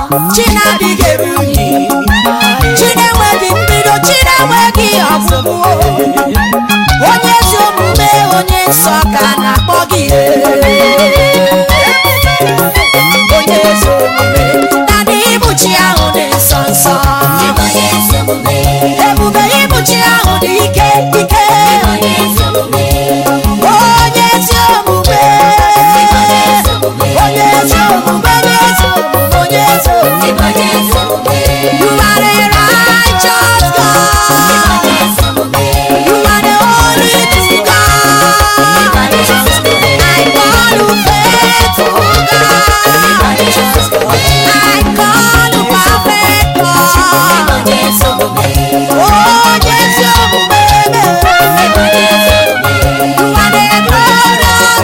chi na-adịghị eru unyi chi na-enweghị mbido chi na-enweghị ọgwụgwụ onye ezi omume onye nsọ ka a na-akpọ gị onye ezi omume na ịbụchi ahụ dị nsọ nsọ ebube ịbụchi ahụ dị ike ike onye ezi omume onye ezi omume onye ezi omume onye ezi omume you are a righteous God you are the holy true God I call you faithful God I call you perfect God onye ezi omume you are the glorious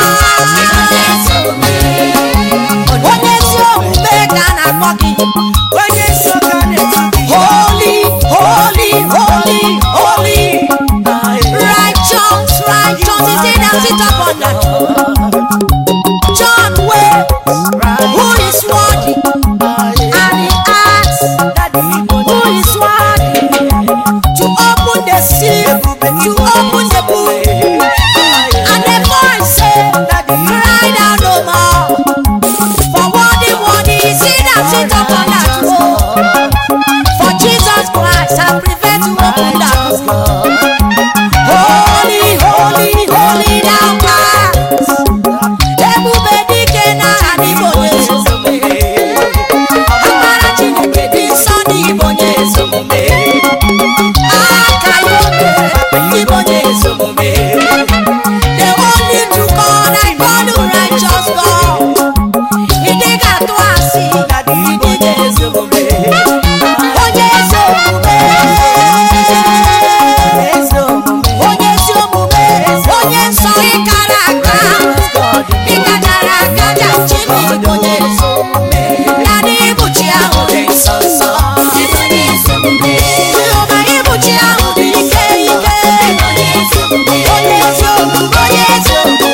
God onye ezi omume ka a na-akpọ gị onye nsọ ka a na-eto gị holy holy holy holy righteous righteous is he that sit upon that John way who is worthy and he asks who is worthy to open the seal to open the book and the voice say cry thou no more for worthy worthy is he that sit upon that throne for Jesus Christ hath prevailed to open that book holy holy holy thou art ebube dike n'agha n'ime onye ezi omume amara chineke dị nsọ n'ime onye ezi omume aka ya obe n'ime onye ezi omume the only true God I call you righteous God ị dịghị atụ asị ị dịghị ezi omume onye ezi omume onye ezi omume onye nsọ ịkara aka ịkadara aka jachi m onye ezi omume na n'ịbụchi ahụ dị nsọ nsọ Jehova ịbụchi ahụ dị ike ike onye ezi omume onye ezi omume onye ezi omume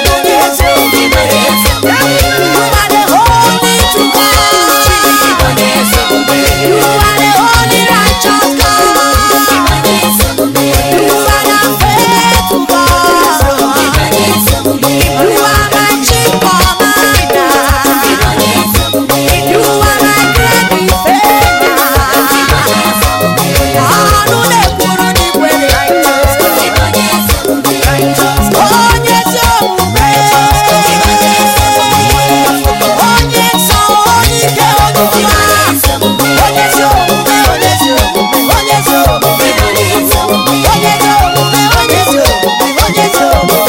You are the holy true God You are the holy righteous God You are the faithful God You are my chief commander You are my great defender ọnụ na-ekwuru n'ikwere onye ezi omume onye nsọ onye ike onye ọma onye ezi omume onye ezi omume onye ezi omume onye ezi omume onye ezi omume onye ezi omume onye ike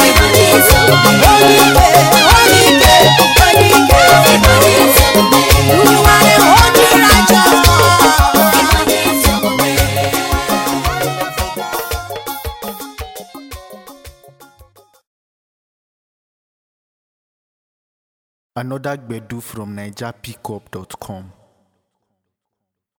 onye ike onye ike You are the holy righteous God. Another Gbedu from NigerPickup.com.